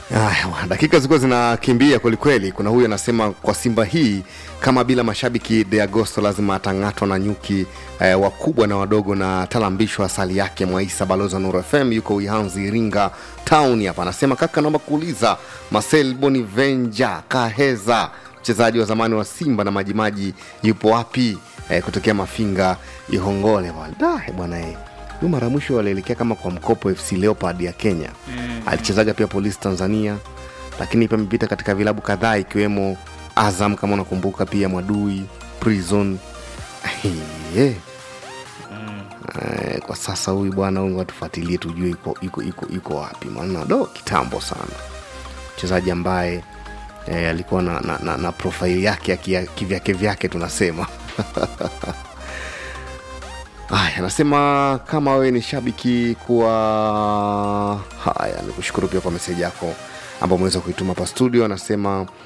Aya, dakika zilikuwa zinakimbia kwelikweli. Kuna huyu anasema kwa Simba hii kama bila mashabiki De Agosto lazima atang'atwa na nyuki eh, wakubwa na wadogo na talambishwa asali yake. Mwaisa balozi wa Nuru FM yuko Uihanzi, Iringa town hapa, anasema kaka, naomba kuuliza Marcel Bonivenja Kaheza mchezaji wa zamani wa Simba na Majimaji yupo wapi? Eh, kutokea Mafinga Ihongole bwana. Da, eh, bwana eh. Huyu mara mwisho walielekea kama kwa mkopo FC Leopard ya Kenya mm. alichezaga pia polisi Tanzania, lakini pia amepita katika vilabu kadhaa ikiwemo Azam kama unakumbuka, pia Mwadui Prison Eh. Eh, kwa sasa huyu bwana huyu watufuatilie tujue iko, iko, iko, iko wapi, maana do kitambo sana mchezaji ambaye eh, alikuwa na, na, na, na profaili yake ya kia- kivyake vyake tunasema Haya, anasema kama wewe ni shabiki kuwa haya, ni kushukuru pia kwa meseji yako ambao umeweza kuituma hapa studio. Anasema